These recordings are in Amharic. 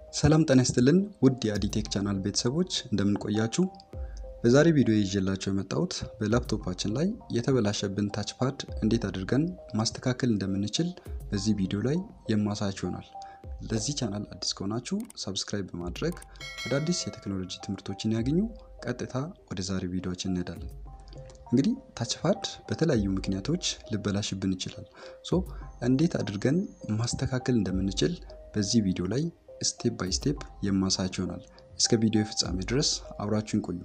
ሰላም ጤና ይስጥልን ውድ የአዲቴክ ቻናል ቤተሰቦች እንደምንቆያችሁ። በዛሬ ቪዲዮ ይዤላቸው የመጣሁት በላፕቶፓችን ላይ የተበላሸብን ታች ፓድ እንዴት አድርገን ማስተካከል እንደምንችል በዚህ ቪዲዮ ላይ የማሳያችሁ ይሆናል። ለዚህ ቻናል አዲስ ከሆናችሁ ሰብስክራይብ በማድረግ አዳዲስ የቴክኖሎጂ ትምህርቶችን ያገኙ። ቀጥታ ወደ ዛሬ ቪዲዮችን እንሄዳለን። እንግዲህ ታች ፓድ በተለያዩ ምክንያቶች ሊበላሽብን ይችላል። ሶ እንዴት አድርገን ማስተካከል እንደምንችል በዚህ ቪዲዮ ላይ ስቴፕ ባይ ስቴፕ የማሳያችሁ ይሆናል። እስከ ቪዲዮ ፍጻሜ ድረስ አብራችሁን ቆዩ።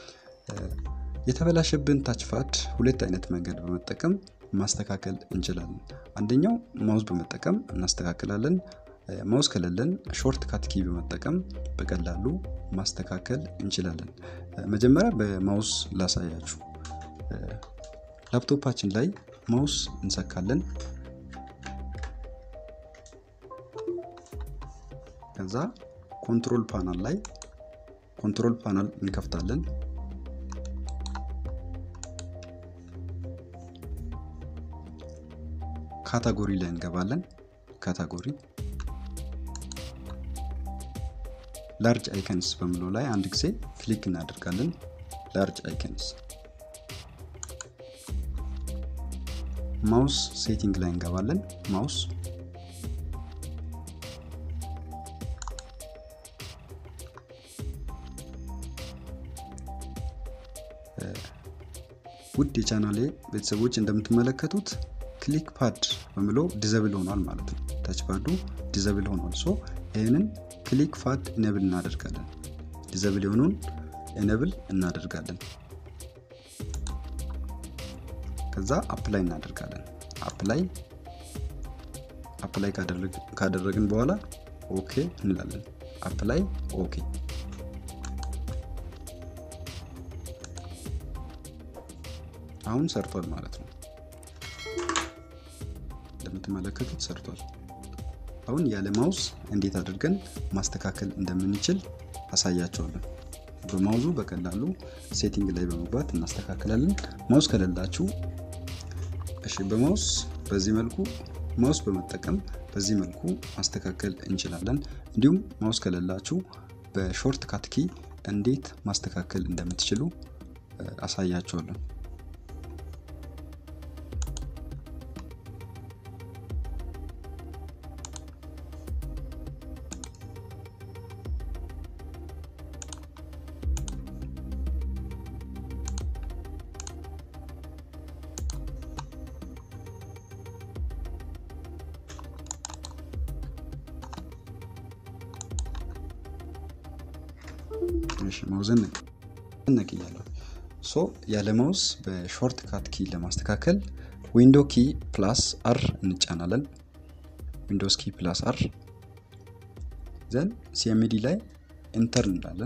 የተበላሸብን ታች ፓድ ሁለት አይነት መንገድ በመጠቀም ማስተካከል እንችላለን። አንደኛው ማውዝ በመጠቀም እናስተካክላለን። ማውዝ ከሌለን ሾርት ካት ኪ በመጠቀም በቀላሉ ማስተካከል እንችላለን። መጀመሪያ በማውዝ ላሳያችሁ። ላፕቶፓችን ላይ ማውስ እንሰካለን። ከዛ ኮንትሮል ፓናል ላይ ኮንትሮል ፓናል እንከፍታለን። ካታጎሪ ላይ እንገባለን። ካታጎሪ ላርጅ አይከንስ በሚለው ላይ አንድ ጊዜ ክሊክ እናደርጋለን። ላርጅ አይከንስ ማውስ ሴቲንግ ላይ እንገባለን። ማውስ ውድ የቻናሌ ቤተሰቦች እንደምትመለከቱት ክሊክ ፓድ በሚለው ዲዘብል ሆኗል ማለት ነው። ታች ፓዱ ዲዘብል ሆኗል። ሶ ይህንን ክሊክ ፓድ ኢነብል እናደርጋለን። ዲዘብል የሆኑን ኢነብል እናደርጋለን። ከዛ አፕላይ እናደርጋለን። አፕላይ አፕላይ ካደረግን በኋላ ኦኬ እንላለን። አፕላይ ኦኬ። አሁን ሰርቷል ማለት ነው። እንደምትመለከቱት ሰርቷል። አሁን ያለ ማውዝ እንዴት አድርገን ማስተካከል እንደምንችል አሳያቸዋለን። በማውዙ በቀላሉ ሴቲንግ ላይ በመግባት እናስተካክላለን። ማውዝ ከሌላችሁ እሺ፣ በማውዝ በዚህ መልኩ ማውስ በመጠቀም በዚህ መልኩ ማስተካከል እንችላለን። እንዲሁም ማውስ ከሌላችሁ በሾርት ካት ኪ እንዴት ማስተካከል እንደምትችሉ አሳያቸዋለን። ማውዝን ነቅያለሁ። ሶ ያለ ማውዝ በሾርት ካት ኪ ለማስተካከል ዊንዶ ኪ ፕላስ አር እንጫናለን። ዊንዶስ ኪ ፕላስ አር ዘን ሲኤምዲ ላይ ኢንተር እንላለን።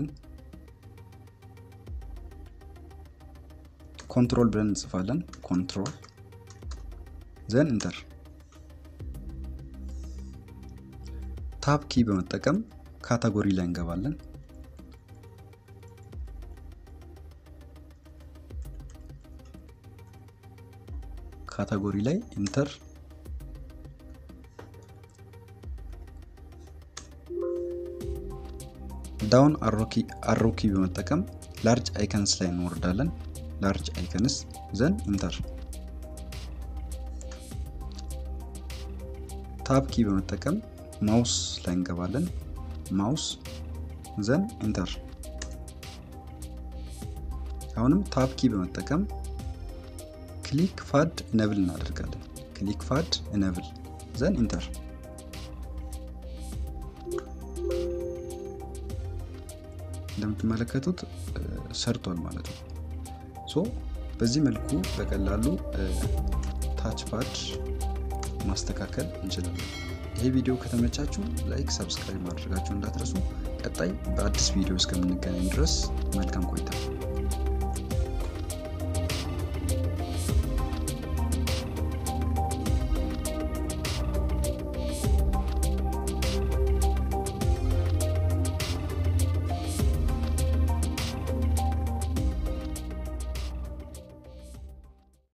ኮንትሮል ብለን እንጽፋለን። ኮንትሮል ዘን ኢንተር። ታብ ኪ በመጠቀም ካታጎሪ ላይ እንገባለን። ካታጎሪ ላይ ኢንተር ዳውን አሮኪ በመጠቀም ላርጅ አይከንስ ላይ እንወርዳለን። ላርጅ አይከንስ ዘን ኢንተር ታብ ኪ በመጠቀም ማውስ ላይ እንገባለን። ማውስ ዘን ኢንተር አሁንም ታብ ኪ በመጠቀም ክሊክ ፓድ ኢነብል እናደርጋለን። ክሊክ ፓድ ኢነብል ዘን ኢንተር። እንደምትመለከቱት ሰርቷል ማለት ነው። ሶ በዚህ መልኩ በቀላሉ ታች ፓድ ማስተካከል እንችላለን። ይሄ ቪዲዮ ከተመቻችሁ ላይክ፣ ሰብስክራይብ ማድረጋችሁ እንዳትረሱ። ቀጣይ በአዲስ ቪዲዮ እስከምንገናኝ ድረስ መልካም ቆይታ